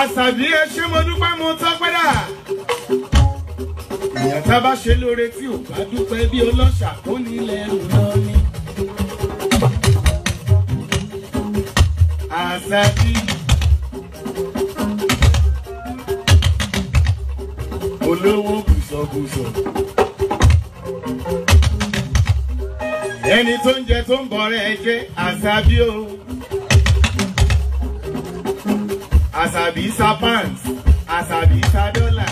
àṣàbí ẹ ṣé mo dúpẹ́ mo tọ́pẹ́ dà. èèyàn tá a bá ṣe lóore tí ò bá dúpẹ́ bí ọlọ́ṣà kó nílẹ̀ rù lọ ni. àṣàbí. olówó bùsọ̀bùsọ̀. ẹni tó ń jẹ tó ń bọ̀rẹ̀ ẹ jẹ́ àṣàbí o. àṣàbí sa pants àṣàbí sa dọ́là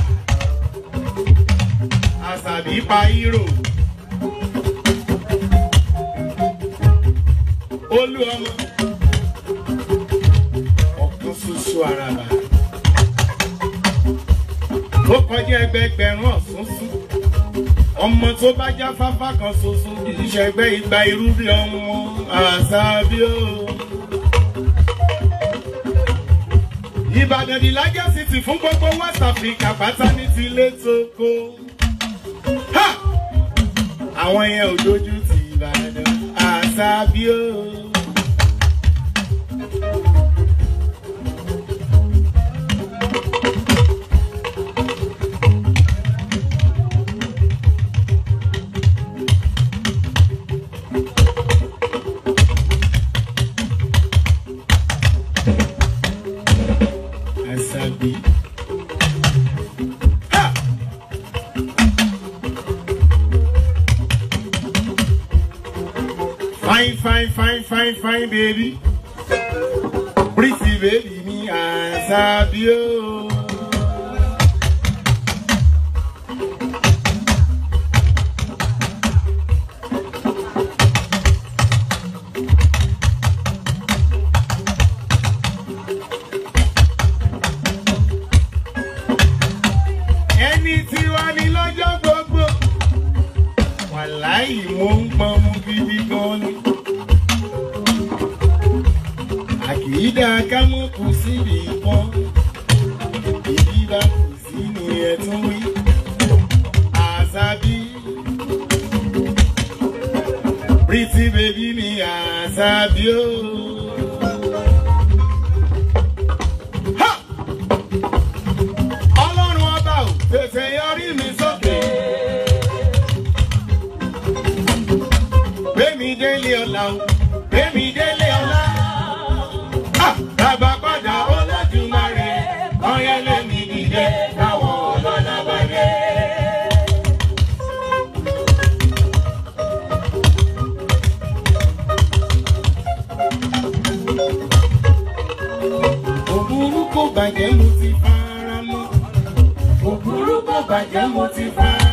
àṣàbí pa hírò. olú ọmọ ọ̀kan ṣoṣo àràbà ó kọjá ẹgbẹgbẹ̀rún ọ̀súnsún ọmọ tó bá já fáfá kan ṣoṣo kì í ṣẹgbẹ́ igba irú bí ọmọ àṣàbí o. Ìbàdàn di largest city fún gbogbo West Africa pátá ní ti ilé tóko. Ha! Àwọn yẹn ò dojú ti Ìbàdàn àṣàbí o. Àṣàbí. Ha! Fine, fine, fine, fine, fine, baby. Pretty baby mi Àṣàbí o. Ẹni tí wá ní lọ́jọ́ gbogbo. Wàláì mo ń pọn mu gidi gan ni. Àkìídá kámọ́ kù síbi kan. Ìdí bá kù sí ni ẹ tún wí. Àṣàbí. Pretty baby mi Àṣàbí o. Ha! Ọlọ́run ọba ò tètè yọrí mi sókè. Gbémi délé ọ̀la o, gbémi délé ọ̀la. Ha! Bàbá padà Olódùmarè, ọ̀yẹ́ lèmi dìde táwọn ọlọ́lá bá dé. Òbúrú kò bàjẹ́ mo ti fara mọ́. Òbúrú kò bàjẹ́ mo ti fara